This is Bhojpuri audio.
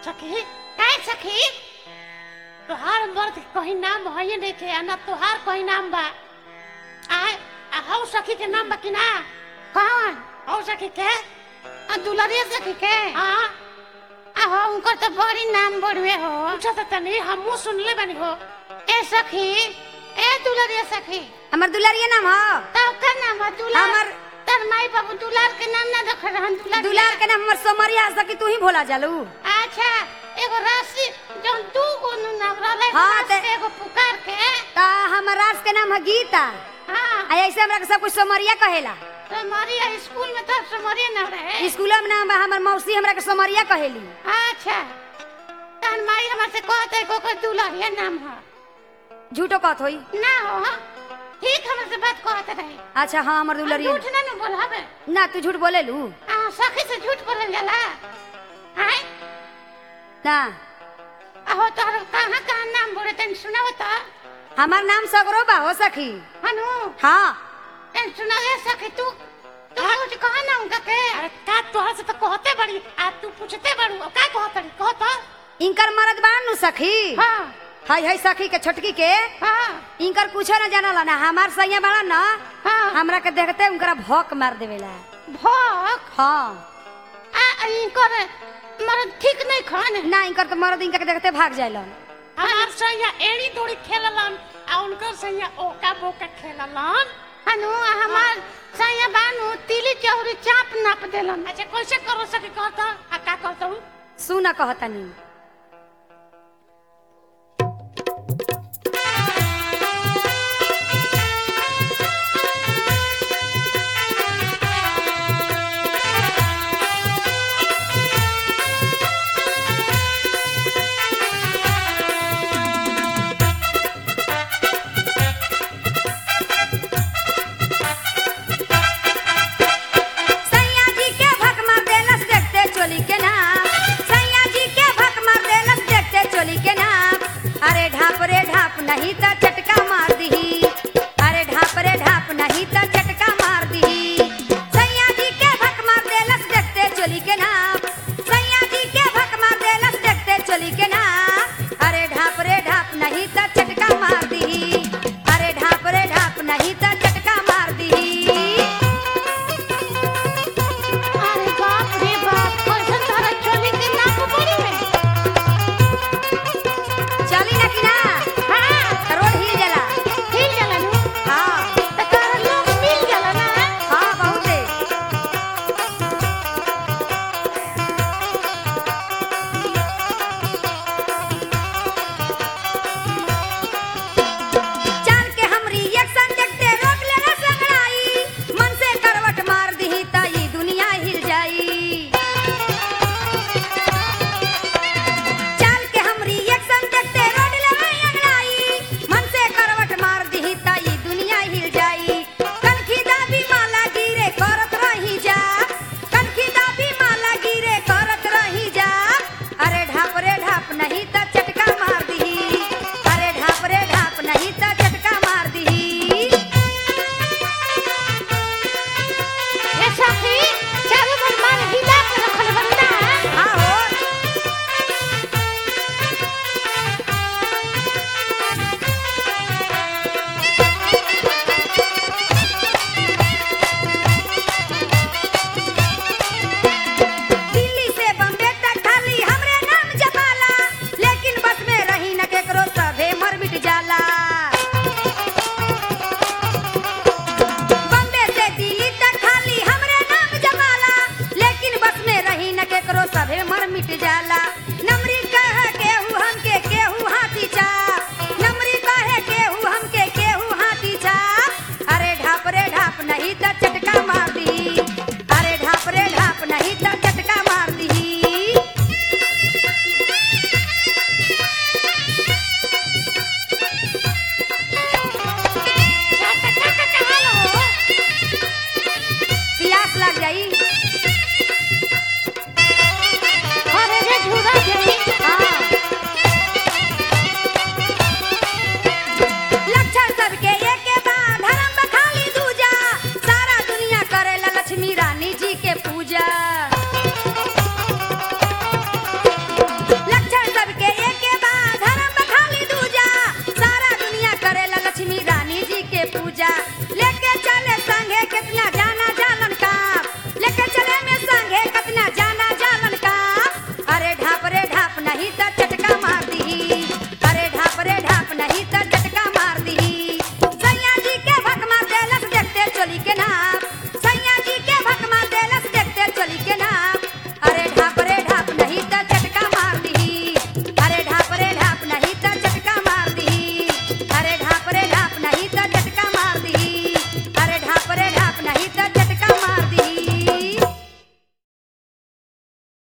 सखी काय सखी तोहार मर्द के कहीं नाम है नहीं के आ ना तोहार कहीं नाम बा आय आ हौ सखी के नाम बा कि ना कौन हौ सखी के आ दुलरिया सखी के हाँ आ हो उनकर तो बड़ी नाम बढ़वे हो पूछा तो तनी हमू सुनले बनी हो ए सखी ए दुलरिया सखी हमर दुलारिया नाम ह तब का नाम है दुलार हमर- तर माई बाबू दुलार के नाम ना रख रहन दुलार दुलार के नाम हमर सोमरिया सकी तू ही भोला जालू अच्छा एगो राशि जौन दू गो नु नाम रहले हाँ, हाँ ते- एगो पुकार के ता हमर रास के नाम है गीता हाँ आ ऐसे हमरा के सब कुछ सोमरिया कहेला तुम्हारी स्कूल में तो तुम्हारी नाम रहे स्कूल में नाम बा हमर मौसी हमरा के सोमरिया कहेली अच्छा तन माई हमर से कहते को को दुलारिया नाम है झूठो कहत होई ना हो हाँ? ठीक हमर से बात कहते रहे अच्छा हाँ हमर दुलारिया झूठ ना न बोलावे ना तू झूठ बोले लू आ सखी से झूठ बोलल जाला हाय ना आहो तोहर कहाँ कहाँ नाम बोले तन सुनाओ तो हमार नाम सगरो बा हो सखी हनु हाँ तन सुनाओ सखी तू तू कुछ कहा ना उनका के अरे का तोहर से तो कहते बड़ी आ तू पूछते बड़ू अब का कहतड़ी कहत इनकर मरद बान नु सखी हाँ हाय हाय सखी के छोटकी के हाँ इनकर कुछो न जानला ना हमार सैया बड़ा ना हाँ हमरा के देखते उनकरा भौक मार देवेला भोक हाँ आ इनकर मरद ठीक नहीं खान ना इनकर तो मरद इनका के देखते भाग जाइलन हमार सैया एड़ी दौड़ी खेललन आ उनकर सैया ओका बोका खेललन हनु आ हमार सैया बानू तिली चौरी चाप नाप देलन अच्छा कैसे करो सके कहत आ का कहत सुन कहतनी